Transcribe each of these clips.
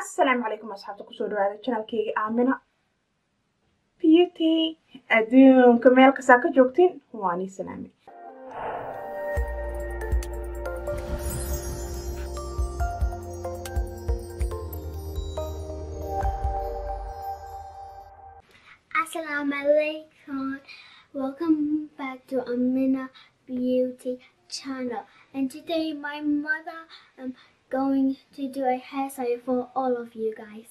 asalaamu calaykum asxaabta kusoo dhawaada janalkeyga aamina beauty adduunka meel kastaa ka joogtiin waa nii salaami Assalamu alaikum. Welcome back to Amina Beauty channel. And today my mother am going to do a hairstyle for all of you guys.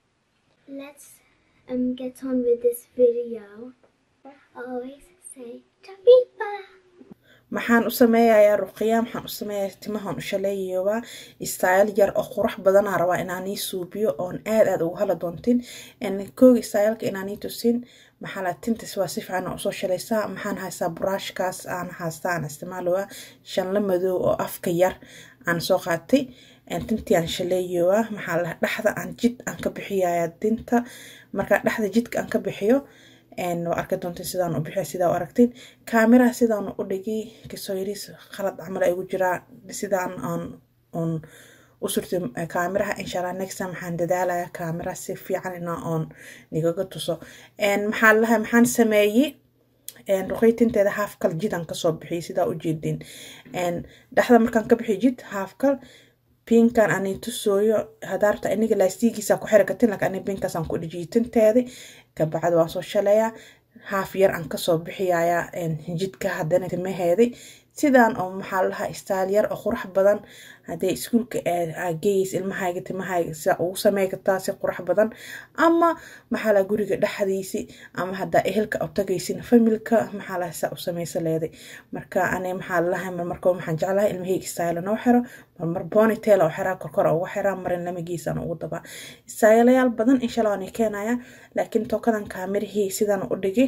Let's um get on with this video. Always say Tabiba. maxaan u sameeyayaa ruqiya maxaan u sameeyayaa timahan u shaleeyaba style yar oo qurux badanaa rabaa inaan ii suubiyo oon aad aad ugu hala doontin koogi styleka inaan ii tusin maxaa la tintas waa si fiican usoo shalaysaa maxaan haystaa buraashkaas aan haystaa aan isticmaalowa shanla madow oo afka yar aan soo qaatay tintii aan shaleeyowa maxaa la dhexda aan jid aan ka bixiyaya dinta markaa dhexda jidka aan ka bixiyo waa arki doonta sidaan u bixiya sidaa u aragtiin kaamiraha sidaan u dhigay kasoo yariis khalad camal ay ugu jiraa sidaan aan un u surtay kaamiraha inshallah next time waxaan dadaalaya kaamiraha si fiican ina oon nigaga tuso maxaa lahay maxaan sameeyey ruqeytinteeda haafkal jidaan kasoo bixiyay sidaa u jeedin dhexda markaan ka bixiyo jid haafkal pinkan ani tusooyo hadaarta iniga laastigiisa ku xiri kartin laakiin ani pinkaasaan ku dhijiyay tinteedi kabacdi waan soo shalayaa haaf yar aan kasoo bixiyaya jidka haddana timaheedi sidaan oo maxaa lahaa istaal yar oo qurux badan haddee iskuulka geeys ilmahayga timahayga sida ugu samey kartaa si qurux badan ama maxaa laha guriga dhexdiisi ama haddaa ehelka u tagaysin familka maxaa laha saa u sameysa leeday marka ani maxaa lahay marmarko waxaan jeclahay ilmahayga istaayla noo xiro marmar bonitail oo xiraa korkor ugu xiraa marin lamagiisaan ugu dabaa istaayaalayaal badan insha allah waan keenaya laakiin tookadan kaamirihii sidaan u dhigay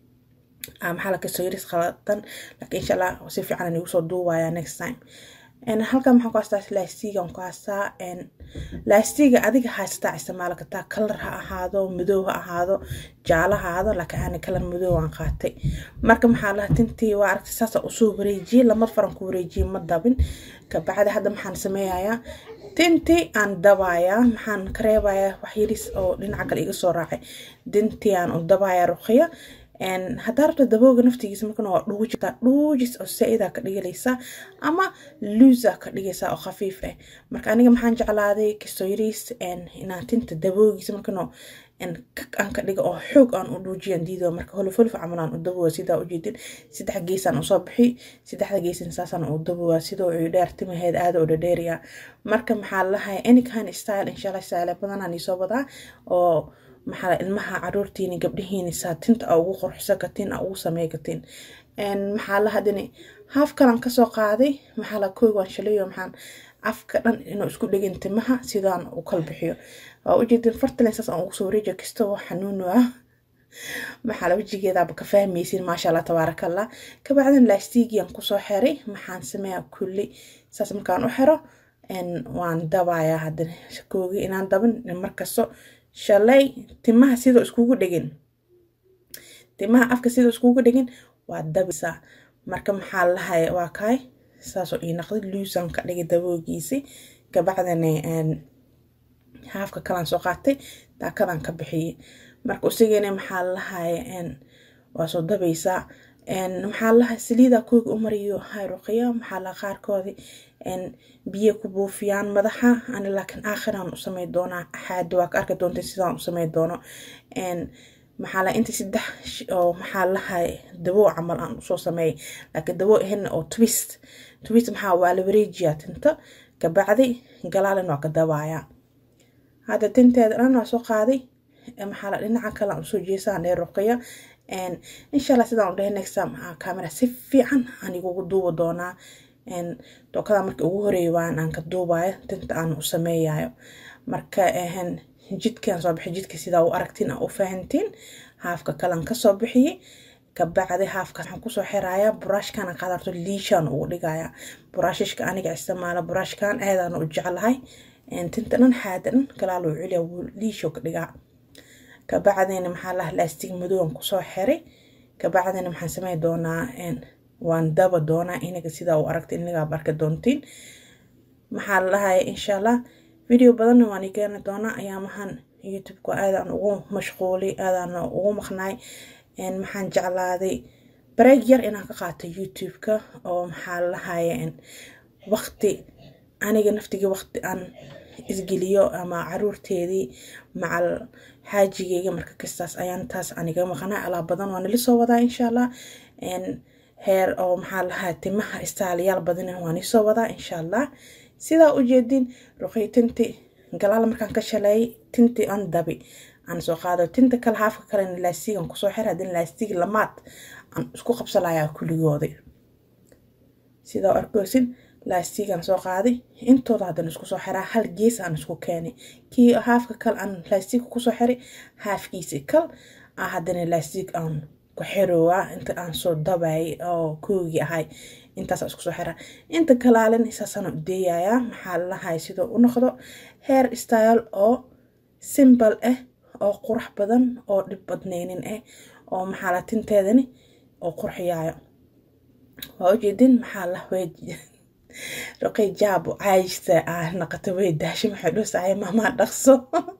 maxaa la kasoo yaris qaladan laakiin insha allah si fiican aan igu soo duubaya next time halkan maxaan ku haystaa laastigan ku haystaa laastiga adiga haysataa isticmaali kartaa kalar ha ahaado madow ha ahaado jaalo ha ahaado laakiin ani kalar madow aan qaatay marka maxaa laha tintii waa aragtay saasa usoo wareejiyey lama faran ku wareejiyey ma dabin kabacdi hadda maxaan sameeyayaa dintii aan dabayaa maxaan ka reebayaa wax yaris oo dhinaca kale iga soo raacay dintii aan u dabayaa ruqiya haddaa rabta dabooga naftigiisa markana waa dhuujita dhuujis oo saa-ida ka dhigalaysaa ama luusa ka dhigaysaa oo khafiif ah marka aniga maxaan jeclaaday kasoyriis inaan tinta daboogiisa markano kag aan ka dhiga oo xoog aan u dhuujiyaan diido marka holof holof camal aan u dabooga sidaa u jeedin saddex geesaan usoo bixi saddexda geesan saasaan u dabooga sidoo ay dheer timaheed aada u dhadheeriya marka maxaa lahay anykind style inshallah style badanaan isoo wadaa oo maxaa ilmaha caruurtiini gabdhihiini saa tinta a ugu qurxisa kartiin a ugu samey kartiin maxaa la hadini haaf kalan kasoo qaaday maxaa la koy waan shalayo maxaan afka dhan inuu isku dhegin timaha sidaan u kala bixiyo waa ujeedin fartalen saas aan ugu soo wareejiyo kastoo xanuunu ah maxaa la wajigeedaaba ka fahmaysin maasha allah tabaaraka allah kabacdin laastigiyan kusoo xiray maxaan sameeyaa kulli saas markaan u xiro waan dabayaa haddana koogi inaan dabin markasto shalay timaha sidoo iskugu dhegin timaha afka sidoo iskugu dhegin waa dabisaa marka maxaa lahay waa kaay saasoo ii naqday luusan ka dhigay daboogiisi kabacdana haafka kalaan soo qaatay daakadan ka bixiyey marka usigana maxaa lahay waa soo dabaysaa maxaa lahay saliida kooga u mariyo hay ruqiya maxaa laha qaarkoodii biyo ku buufiyaan madaxa ani laakiin aakhiraan u samey doonaa axaadi waa ka arki doonta sidaan u samey doono maxaa laha inta saddex oo maxaa lahay daboo camal aan usoo sameeyay laakiin daboo ahayn oo twist twist maxaa waa la wareejiyaa tinta kabacdi galaalin waa ka dabaaya hadda tinteeda dhan waa soo qaaday maxaa la dhinaca kale aan usoo jeesaan ee ruqiya inshallah sidaan u dhahay next time camera si fiican aan igugu duuba doonaa dookada marka ugu horeeya waan aan ka duubayo tinta aan u sameeyayo marka jidkaan soo bixi jidka sidaa u aragtiin aa u fahantiin haafka kalan kasoo bixiyey kabacdi haafka waxaan kusoo xiraya buraashkana qadarto liishaan ugu dhigaya buraashishka aniga isticmaala buraashkan aadaan u jeclahay tinta dhan xaada dhan galaal uu celiya wuu liisho ka dhigaa kabacdina maxaa laha laastig madoowan kusoo xiray kabacdina maxaan samey doonaa waan daba doonaa inaga sidaa u aragta inagaa barka doontiin maxaa la dhahaya insha allah video badanna waan ii keeni doonaa ayaamahan youtube-ka aadaan ugu mashquulay aadaan ugu maqnaay maxaan jeclaaday bareeg yar inaan ka qaato youtube-ka oo maxaa lahaya waqti aniga naftigii waqti aan isgeliyo ama caruurteedii macal xaajigeyga marka kastaas ayaan taas aniga maqnaa alaa badan waa nala soo wadaa insha allah heer oo maxaa lahaa timaha istaaliyaal badan waan isoo wadaa insha allah sidaa ujeedin ruqay tinti galaal markaan ka shaleeyay tinti aan dabi aan soo qaado tinta kale haafka kalena laastigan kusoo xir haddii laastig lamaad aan isku qabsalayaa kulligooda sidaa arkoosin laastigan soo qaaday intooda haddana isku soo xiraa hal gees aan isku keenay kii haafka kale aan laastiga kusoo xiray haafkiisi kal ah haddana laastig aan ku xirowaa inta aan soo dabayay oo koogii ahay intaasa isku soo xiraa inta kalaalin saasaan u deeyayaa maxaa lalahay sidoo u noqdo heer style oo simbal ah oo qurux badan oo dhib badnaynin ah oo maxaa la tinteedani oo qurxiyaayo waa ujeedin maxaa la raqay jaabo caajista ah naqato way daasho maxay dhoosahay maamaa dhaqso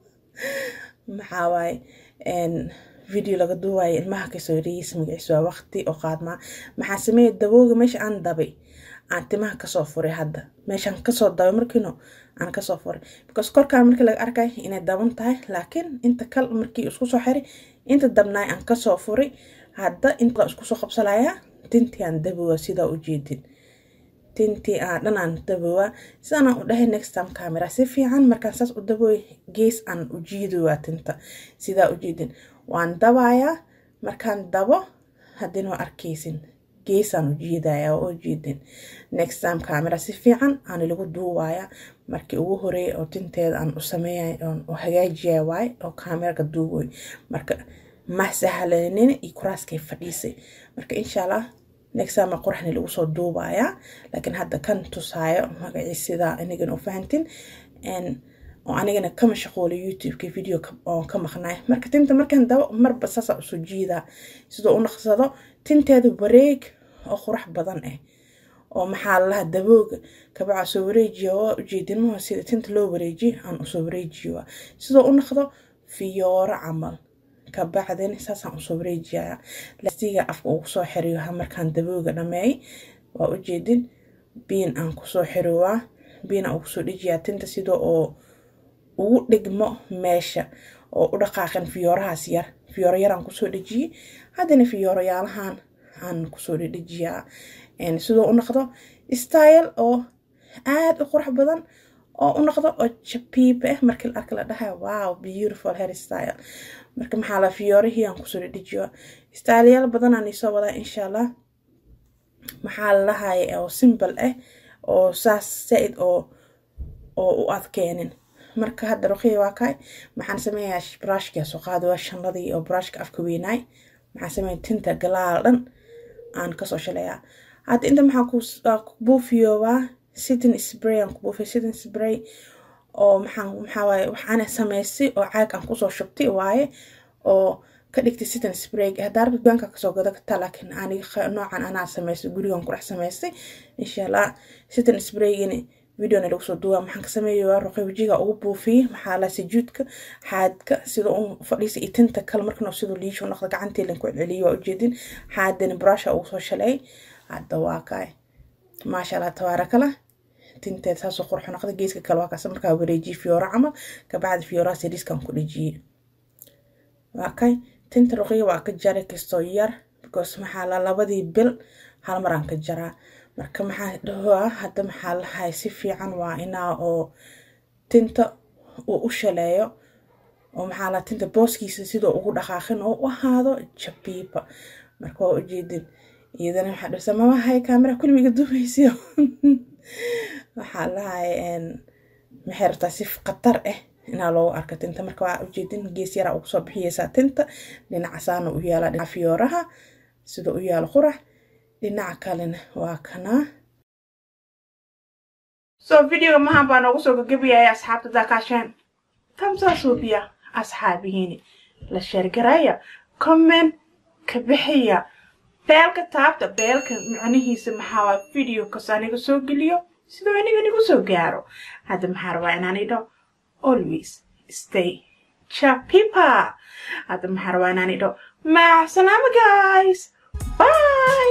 maxaa waaye video laga duuwayo ilmaha kasoo riis magaciis waa waqti oo qaadmaa maxaa sameeya dabooga meesha aan dabay aan timaha kasoo furay hadda meeshaan kasoo dabay markiino aan kasoo furay because korkaan markii laga arkay inay daban tahay laakiin inta kal markii isku soo xiray inta dabnaay aan kasoo furay hadda inta isku soo qabsanayaa tintii aan dabowa sidaa u jeedin tintii aan dhan aan dabowaa sidaan aan u dhahay next time camera si fiican markaan saas u dabooy gees aan u jiidowaa tinta sidaa u jeedin waan dabayaa markaan dabo haddina waa arkaysin geesaan u jiidaya oo jeedin next time camera si fiican aan lagu duuwaya markii ugu horeeyay oo tinteeda aan u sameeyay oon u hagaajiyay waay oo kaameraga duuboy marka ma sahlanin iyo kuraaskay fadhiisay marka insha allah next time quraxni lagu soo duubayaa laakiin hadda kan tusaayo magacii sidaa inigan u fahantin oo anigana ka mashquulay youtube-ka video oo ka maqnaay marka tinta markaan dabo marba saasa usoo jiidaa sidoo u naqsado tinteeda wareeg oo qurax badan ah oo maxaa lalaha dabooga kabaca soo wareejiya waa ujeedinmaho sida tinta loo wareejiyo aan usoo wareejiyo sidoo u naqdo fiyooro camal kabacdin saasaan usoo wareejiyaya lastiga afka ugu soo xiriyo markaan dabooga dhameey waa ujeedin biin aan kusoo xirowaa biin aan ugu soo dhejiyaa tinta sida oo ugu dhigmo meesha oo u dhaqaaqin fiyoorahaas yar fiyooro yaraan kusoo dhejiyey haddana fiyooroyaalahan aan kusoo dhedhejiyaa sidoo u noqdo style oo aad u qurux badan oo u noqdo oo jabiib ah markii la arka la dhahay wow beautiful hair style marka maxaa la fiyoorihii aan kusoo dhedhejiyo styleyaal badan aan isoo wadaa insha allah maxaa la lahay oo simple ah oo saas saa-id oo oo u adkeenin marka hadda ruqiya waa kaay maxaan sameeyaa brushka soo qaado waa shanladii oo brushka afka weynaay maxaan sameeya tinta galaal dhan aan kasoo shaleeyaa hadda inta maxaa ku buufiyoobaa sitting spray aan ku buufiya sitting spray oo maxaan maxaa waaye waxaana sameystay oo caag aan kusoo shubtay waaye oo ka dhigtay sitting spray haddaa rabta dukaanka kasoo gada kartaa laakiin aniga noocan anaa sameystay gurigan ku dhex sameystay insha allah sitting spraygini videona lagu soo duuba maxaan ka sameeyaa ruqay wajiga ugu buufiyey maxaa la sujuudka xaadka sida u fadhiisa iyo tinta kale markan siduu liisho noqdo gacanteelan ku celceliyo waa ujeedin xaadana brusha ugu soo shalay hadda waa kaay maasha allah tabaarakala tinteed saasoo qurxo noqda geeska kale waa kaas markaa wareejiye fiyooro camal kabacdi fiyooraha siriiskan ku dhejiyey waa kay tinta ruqiya waa ka jaray kastoo yar because maxaa la labadii bil hal maraan ka jaraa marka maxaa dhahoa hadda maxaa lahay si fiican waa inaa oo tinta uu u shaleeyo oo maxaa la tinta booskiisa sidoo ugu dhaqaaqin oo u ahaado jabiiba marka waa ujeedin iyadana waxaa dhirsa mamahay kaamera kulmiga dubaysiyo waxaa lahay maxay rabtaa si khatar ah inaa loogu arka tinta marka waa ujeedin gees yaraa ugu soo bixiyeysaa tinta dhinacasaana u yaala dhinaca fiyooraha sida u yaalo qurax dhinaca kalena waa kanaa so videoga mahan baa noogu soo gagabayaya asxaabta daakaasheen kamsaa suubiya asxaabihiini la sheergaraya comment ka bixiya beelka taabta beelka macnihiisa maxaa waa video kas aniga soo geliyo sidoo aniga nigu soo gaaro hadda maxaa rabaa inaan idho always stay chapipa hadda maxaa rabaa inaan idho macsalaama guys bye